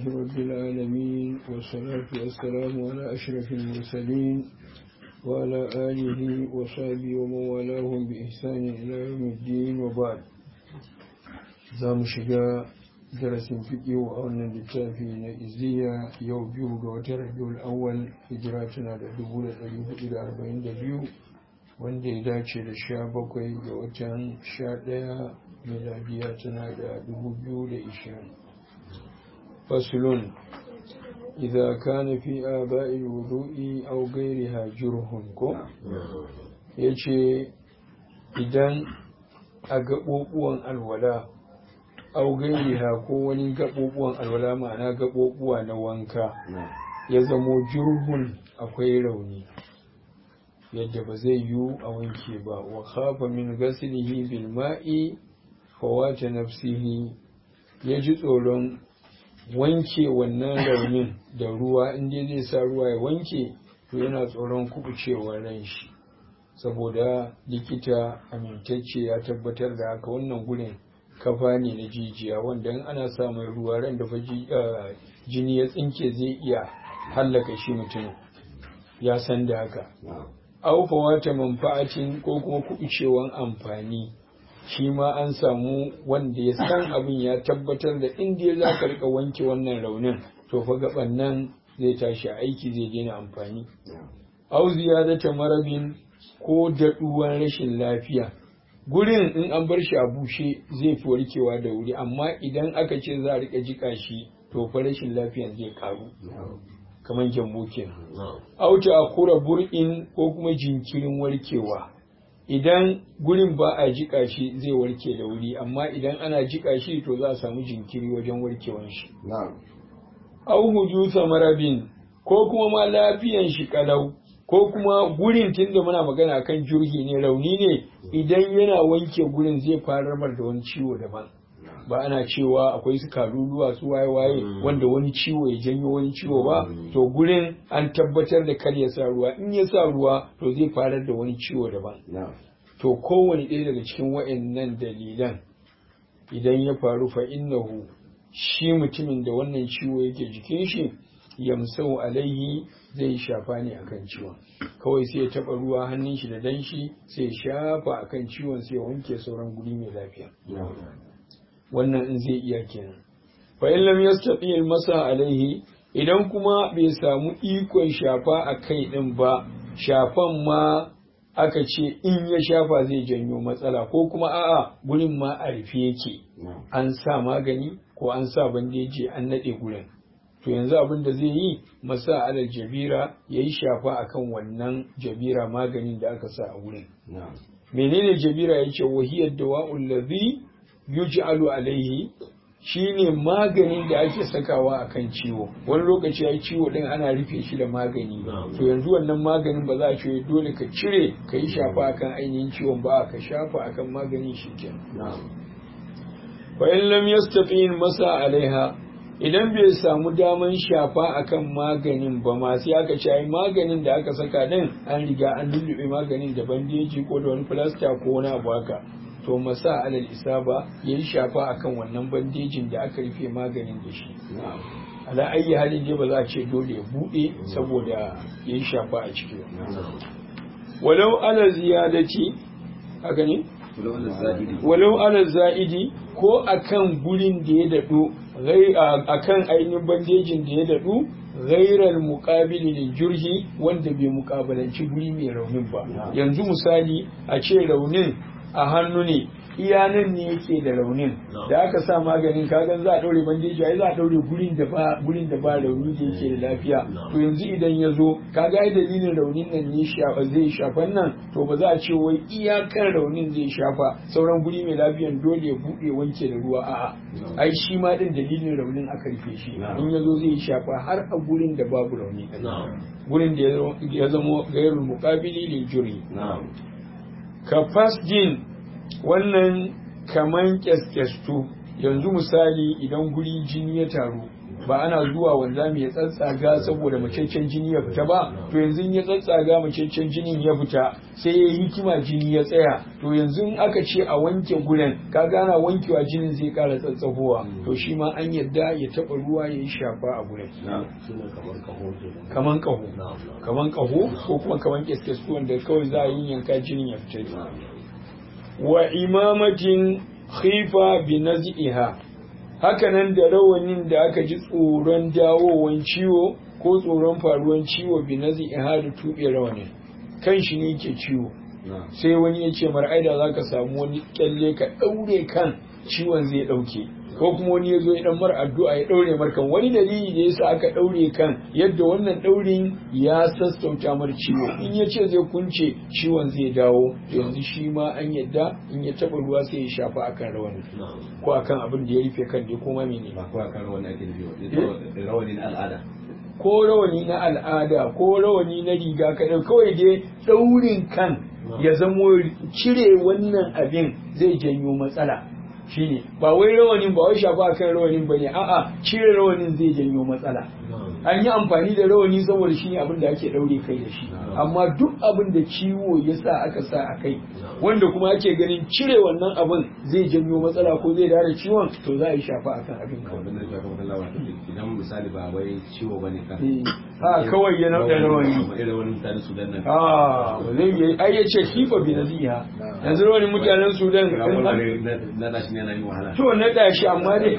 رب العالمين والصلاة والسلام على أشرف المرسلين وعلى آله وصحبه ومن والاهم بإحسان إلى يوم الدين وبعد زام شجاع darasin fiƙi a wannan littafi na iziya yau biyu ga watan rabiul awwal hijira tana da dubu da ɗari hudu da arba'in da biyu wanda ya dace da sha bakwai ga watan sha ɗaya miladiya tana da dubu biyu da ishirin fasulun idza kana fi aba'il wudu'i aw ghayriha jurhun ko yace idan a gaɓoɓuwan alwala au gairiha ko wani gaɓoɓuwan alwala ma'ana gaɓoɓuwa na wanka ya zamo jurhun akwai rauni yadda ba zai yiwu a wanke ba wa khafa min ghaslihi bil ma'i fawata nafsihi ya ji tsoron wanke wannan raunin da ruwa inda zai sa ruwa ya wanke to yana tsoron kubucewar ran shi saboda likita amintacce ya tabbatar da haka wannan gurin kafa ne na jijiya wanda in ana samun ruwa ran da jini ya tsinke zai iya hallaka shi mutum ya san da haka aufa wata manfa'atin ko kuma kuɓucewan amfani shi ma an samu wanda ya san abin ya tabbatar da inda za ka rika wanke wannan raunin to fa gaban nan zai tashi aiki zai daina amfani au ziyadata marabin ko daɗuwan rashin lafiya gurin in an bar shi a bushe zai fi warkewa da wuri amma idan aka ce za a rika jika shi to fa rashin lafiyan zai karu kamar gyambo kenan auta a kura bur'in ko kuma jinkirin warkewa idan gurin ba a jika shi zai warke da wuri amma idan ana jika shi to za a samu jinkiri wajen warkewan shi au hujusa marabin ko kuma ma lafiyan shi kalau ko kuma gurin tunda muna magana kan jurhi ne rauni ne idan yana wanke gurin zai farar da wani ciwo daban ba ana cewa akwai su kaluluwa su waye waye wanda wani ciwo ya janyo wani ciwo ba to gurin an tabbatar da kar ya sa ruwa in ya sa ruwa to zai farar da wani ciwo daban to kowane ɗaya daga cikin wa'annan dalilan idan ya faru fa innahu shi mutumin da wannan ciwo yake jikin shi yamsau alaihi zai shafa ne akan ciwon kawai sai ya taba ruwa hannun shi da danshi sai ya shafa akan ciwon sai ya wanke sauran guri mai lafiya wannan in zai iya kenan fa in lam yastati al masa alaihi idan kuma bai samu ikon shafa a kai din ba shafan ma aka ce in ya shafa zai janyo matsala ko kuma a'a gurin ma a rufe yake an sa magani ko an sa bandeji an nade gurin to yanzu abin da zai yi masa alal jabira ya yi shafa akan wannan jabira maganin da aka sa a wurin menene jabira ya ce wahiyar da wa'ul ladhi yuj'alu alaihi shine maganin da ake sakawa akan ciwo wani lokaci ya ciwo din ana rufe shi da magani to yanzu wannan maganin ba za a ce dole ka cire ka yi shafa akan ainihin ciwon ba ka shafa akan maganin shi kenan fa in lam yastati masa alaiha idan bai samu daman shafa akan maganin ba ma sai aka ce ai maganin da aka saka din an riga an lullube maganin da bandeji ko da wani filasta ko wani abu haka to masa alal isaba yayi shafa akan wannan bandejin da aka rufe maganin da shi ala ayi halin dai ba za a ce dole ya bude saboda yayi shafa a ciki walau ala ziyadati haka ne walau ala za'idi ko akan gurin da ya daɗo akan ainihin bandejin da ya daɗu gairar muƙabili da jurhi wanda bai muƙabalanci guri mai raunin ba yanzu misali a ce raunin a hannu ne iya nan ne yake da raunin da aka sa maganin kagan za a ɗaure bandeji ai za a ɗaure gurin da ba gurin da ba rauni da yake da lafiya to yanzu idan ya zo kaga ai dalilin raunin nan ne zai shafan nan to ba za a ce wai iyakan raunin zai shafa sauran guri mai lafiyan dole ya buɗe wanke da ruwa a'a ai shi ma din dalilin raunin aka rufe shi in ya zo zai shafa har a gurin da babu rauni gurin da ya zama gairul muqabili lil juri ka fasjin wannan kaman kyaskestu yanzu misali idan guri jini ya taru ba ana zuwa wanzami ya tsatsaga saboda macaccen jini ya fita ba to yanzu ya tsatsaga macaccen jinin ya fita sai ya yi hikima jini ya tsaya to yanzu in aka ce a wanke guren ka gana wankewa jinin zai kara tsatsagowa to shi ma an yadda ya taba ruwa ya yi shafa a guren kaman kaho kaman kaho ko kuma kaman keskes wanda kawai za a yi yanka jinin ya fita wa imamatin khifa bi nazi'iha hakanan da rawanin da aka ji tsoron dawowan ciwo ko tsoron faruwan ciwo bi nazi'iha da tuɓe rawanin kan shi ne ke ciwo sai wani ya ce mara aida za ka samu wani kyalle ka ɗaure kan ciwon zai ɗauke ko kuma wani ya zo ya dan mara addu'a ya daure mar kan wani dalili da yasa aka daure kan yadda wannan daurin ya sassauta mar ciwo in ya ce zai kunce ciwon zai dawo yanzu shi ma an yadda in ya taba ruwa sai ya shafa akan rawani ko akan abin da ya rufe kan dai kuma mene ba ko akan rawani ake nufi rawani na al'ada ko rawani na al'ada ko rawani na riga kaɗai kawai dai daurin kan ya zamo cire wannan abin zai janyo matsala shine ba wai rawanin ba wai shafa kan rawanin bane a'a cire rawanin zai janyo matsala an yi amfani da rawani saboda shine abin da ake daure kai da shi amma duk abin da ciwo ya sa aka sa a kai wanda kuma ake ganin cire wannan abin zai janyo matsala ko zai dare ciwon to za a yi shafa akan abin kawai wannan da shafa kan lawa idan misali ba wai ciwo bane kan a kawai ya nauɗa rawani irin wani mutanen sudan nan a zai yi ai ya ce kifa bi nasiha yanzu rawanin mutanen sudan na dashi ne na yi wahala to na dashi amma dai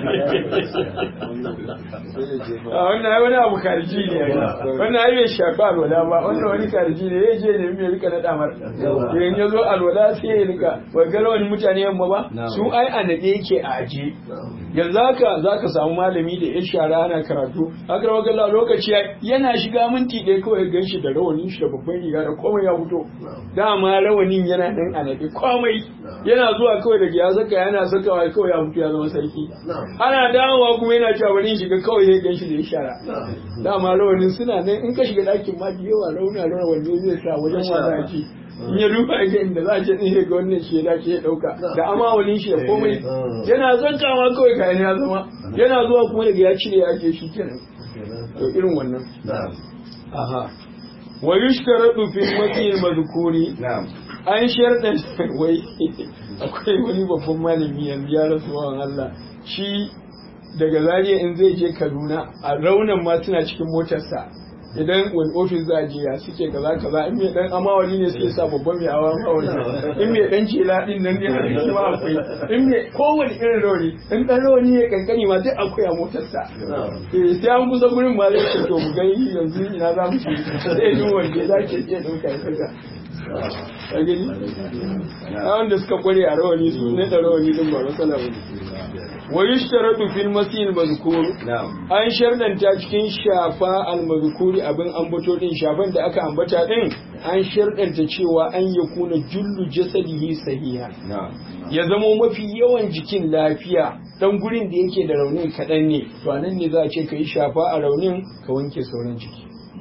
a wannan ai wani abu karji ne wannan ai bai shafi alwala ba wannan wani karji ne ya je ne mai rika na damar in ya zo alwala sai ya rika wai ga wani mutane yamma ba su ai a nade yake a aje yanzu haka zaka samu malami da ya shara ana karatu haka rawa galla lokaci yana shiga minti ɗaya kawai gan shi da rawanin shi da babban riga da komai ya fito dama rawanin yana nan a nade komai yana zuwa kawai daga ya saka yana sakawa kawai ya fito ya zama sarki ana dawowa kuma yana cewa bari shiga kawai ya gan shi da ya shara dama rawanin suna nan in ka shiga ɗakin ma da yawa rauna rawanin zai sa wajen wasa ake in ya duba ga inda za a ce ɗin ga wannan shi ya dace ya ɗauka da amawalin shi da komai yana zankawa kawai kayan ya zama yana zuwa kuma daga ya cire ya ake shi kenan to irin wannan aha wa yushtaratu fi matil madhkuri an sharɗa wai akwai wani babban malami yanzu ya rasu wa Allah shi daga zariya in zai je Kaduna a raunan ma suna cikin motarsa idan wani ofis za a je ya suke kaza kaza in mai dan amawali ne suke sa babban mai awa amawali in mai dan jela din nan ne har shi ma akwai in mai kowane irin rawani in dan rawani ne kankani ma duk akwai a motarsa eh sai an kusa gurin ma zai ce to mu gani yanzu ina za mu shi sai yin wanda za ke iya dauka ya saka a gani a wanda suka kware a rawani su ne da rawani din ba matsala ba wa yushtaratu fil masil mazkur an shardanta cikin shafa al mazkuri abin ambato din shafan da aka ambata din an shardanta cewa an yakuna jullu jasadihi sahiha ya zamo mafi yawan jikin lafiya dan gurin da yake da raunin kaɗan ne to anan ne za a ce ka yi shafa a raunin ka wanke sauran jiki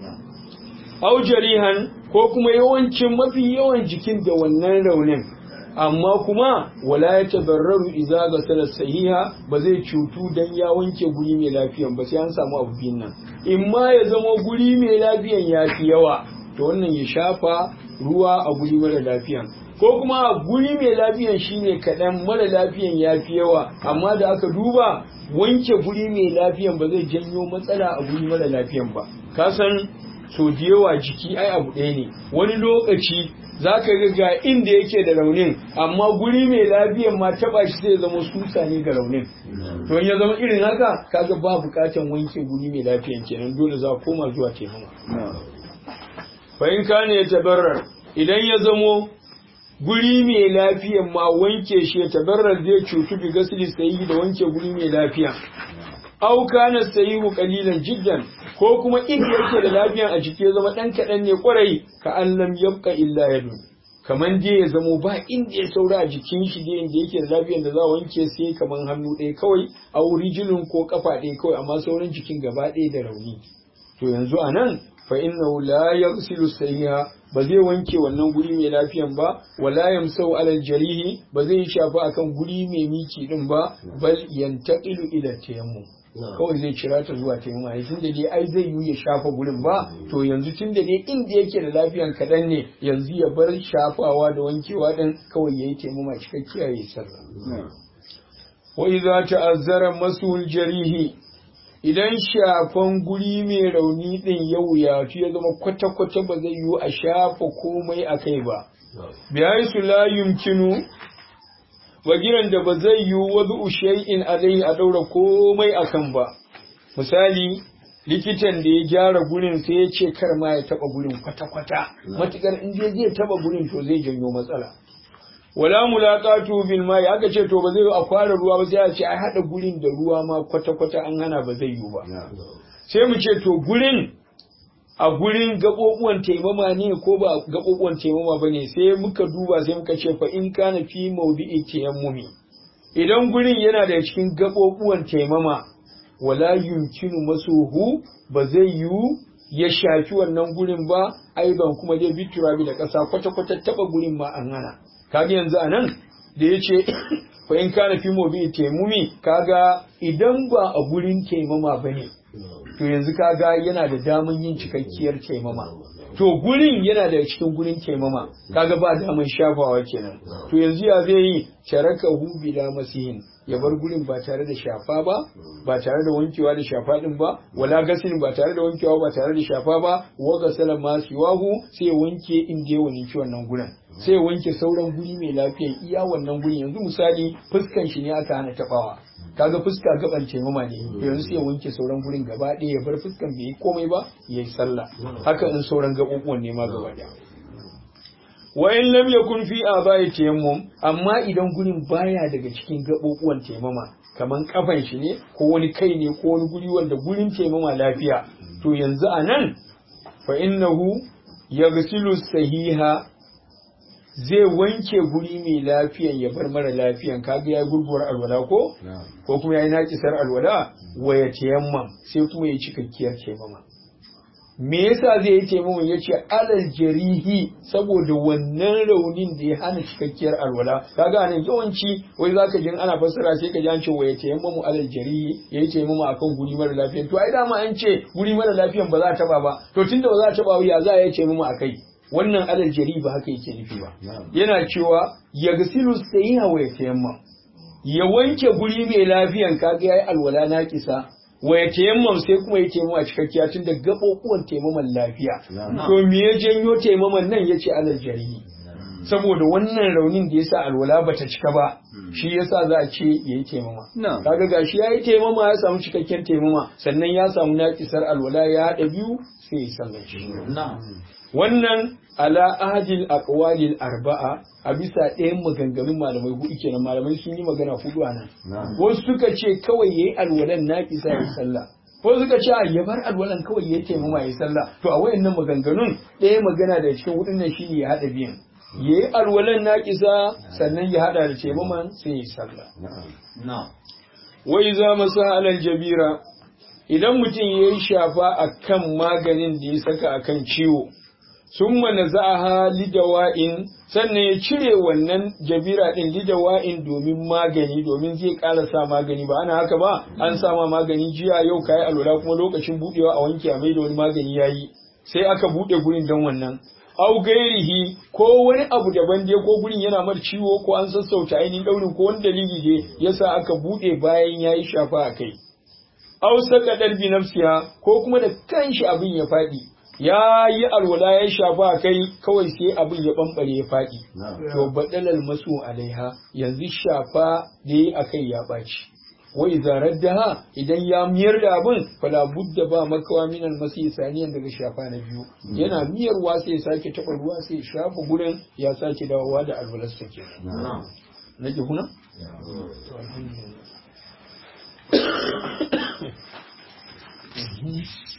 au jarihan ko kuma yawancin mafi yawan jikin da wannan raunin amma kuma wala ya tabarraru iza ga salar sahiha ba zai cutu dan ya wanke guri mai lafiyan ba sai an samu abu biyun nan in ma ya zama guri mai lafiyan ya fi yawa to wannan ya shafa ruwa a guri mara lafiyan ko kuma guri mai lafiyan shine kaɗan mara lafiyan ya fi yawa amma da aka duba wanke guri mai lafiyan ba zai janyo matsala a guri mara lafiyan ba ka san so da yawa jiki ai abu ɗaya ne wani lokaci za ka ga ga inda yake da raunin amma guri mai lafiyan ma taba shi zai zama susa ne ga raunin to ya zama irin haka kaga ba bukatan wanke guri mai lafiyan kenan dole za koma zuwa taimama fa in kana ya tabarrar idan ya zamo guri mai lafiyan ma wanke shi ya tabarrar zai cutu bi gasli sayi da wanke guri mai lafiya au kana sayihu qalilan jiddan ko kuma inda yake da lafiyan a jiki ya zama dan kadan ne kwarai ka allam yabqa illa yadu kaman dai ya zamo ba inda ya saura a jikin shi dai inda yake da lafiyan da za a wanke sai kaman hannu ɗaya kawai a rijilin ko kafa ɗaya kawai amma sauran jikin gaba ɗaya da rauni to yanzu a nan fa innahu la yaghsilu sayyi'a ba zai wanke wannan guri mai lafiyan ba wala yamsau alal jarihi ba zai shafa akan guri mai miki din ba bal yantaqilu ila tayammum kawai zai cira ta zuwa taimama ne tunda dai ai zai yi ya shafa gurin ba to yanzu tunda dai inda yake da lafiyan kaɗan ne yanzu ya bar shafawa da wankewa din kawai ya yi taimama cikakkiya ya yi sallah wa idza ta'azzara masul jarihi idan shafan guri mai rauni din ya wuyatu ya zama kwata-kwata ba zai yiwu a shafa komai a kai ba biya su la yumkinu bagiran da ba zai yiwu wazu shay'in alai a daura komai a kan ba misali likitan da ya gyara gurin sai ya ce kar ma ya taba gurin kwata-kwata matukar in je zai taba gurin to zai janyo matsala wala mulaqatu bil mai aka ce to ba zai a fara ruwa ba sai a ce ai hada gurin da ruwa ma kwata-kwata an hana ba zai yiwu ba sai mu ce to gurin a gurin gaɓoɓuwan taimama ne ko ba gaɓoɓuwan taimama ba ne sai muka duba sai muka ce fa in kana fi maudi'i tayammumi idan gurin yana da cikin gaɓoɓuwan taimama wala yumkinu masuhu ba zai yiwu ya shafi wannan gurin ba aiban kuma zai bi turabi da ƙasa kwata-kwata taɓa gurin ma an hana kaga yanzu a nan da ya ce fa in kana fi maudi'i tayammumi kaga idan ba a gurin taimama ba ne to yanzu kaga yana da daman yin cikakkiyar taimama to gurin yana da cikin gurin taimama kaga ba daman shafawa kenan to yanzu ya zai yi sharaka hu bila masihin ya bar gurin ba tare da shafa ba ba tare da wankewa da shafa din ba wala gasilin ba tare da wankewa ba tare da shafa ba wa gasala ma siwahu sai ya wanke inda ya wani wannan gurin sai ya wanke sauran guri mai lafiya iya wannan gurin yanzu misali fuskan shi ne aka hana tabawa kaga fuska gaban taimama ne to yanzu sai ya wanke sauran gurin gaba ɗaya ya bar fuskan bai yi komai ba ya yi sallah haka in sauran gaɓuɓuwan ne ma gaba ɗaya wa in lam yakun fi abai tayammum amma idan gurin baya daga cikin gaɓuɓuwan taimama kaman kafan shi ne ko wani kai ne ko wani guri wanda gurin taimama lafiya to yanzu a nan fa innahu yaghsilu sahiha zai wanke guri mai lafiyan ya bar mara lafiyan kaga ya gurguwar alwala ko ko kuma yayi naƙisar alwala wa ya tayammam sai kuma ya cikakkiyar taimama me yasa zai yi taimama yace alal jarihi saboda wannan raunin da ya hana cikakkiyar alwala kaga anan yawanci wai zaka jin ana fassara sai ka ji an ce wa ya tayammamu alal jarihi yayi taimama akan guri mara lafiyan to ai dama an ce guri mara lafiyan ba za ta taba ba to tunda ba za ta taba ya za a yi taimama akai wannan alal jari ba haka yake nufi ba yana cewa ya gasilu sayiha wa ya tayammam ya wanke guri mai lafiyan kaga yayi alwala na kisa wa ya tayammam sai kuma ya taimama a cikakkiya tun da gaɓoɓuwan taimaman lafiya to me ya janyo taimaman nan yace alal jari saboda wannan raunin da yasa alwala bata cika ba shi yasa za a ce yayi taimama kaga gashi yayi taimama ya samu cikakken taimama sannan ya samu naƙisar alwala ya haɗa biyu sai ya sallar shi wannan ala ahadil aqwalil arba'a a bisa ɗayan maganganun malamai hudu kenan malamai sun yi magana hudu a nan wasu suka ce kawai yayi alwalan naqisa ya sallah ko suka ce ya bar alwalan kawai ya taimama ya sallah to a wayannan maganganun ɗaya magana da cikin hudun nan shine ya hada biyan yayi alwalan naqisa sannan ya hada da taimaman sai ya sallah wa iza masa alal jabira idan mutum yayi shafa akan maganin da ya saka akan ciwo sun mana za'aha lidawa'in sannan ya cire wannan jabira ɗin lidawa'in domin magani domin zai ƙara sa magani ba ana haka ba an sama magani jiya yau kayi alwala kuma lokacin buɗewa a wanke a maida wani magani yayi sai aka buɗe gurin don wannan au gairihi ko wani abu daban dai ko gurin yana mar ciwo ko an sassauta ainihin ɗaurin ko wani dalili dai yasa aka buɗe bayan yayi shafa a kai au saka bi nafsiya ko kuma da kanshi abin ya faɗi ya yi alwala ya shafa a kai kawai sai abin ya bambare ya faɗi. To baɗalal masu alaiha yanzu shafa da yi a kai ya ɓaci. Wai zarar da ha idan ya miyar da abin fala budda ba makawa minan masu saniyan daga shafa na biyu. Yana miyarwa sai ya sake taɓa ruwa sai ya shafa gurin ya sake dawowa da alwalarsa ke. Na ke kuna? Mm-hmm.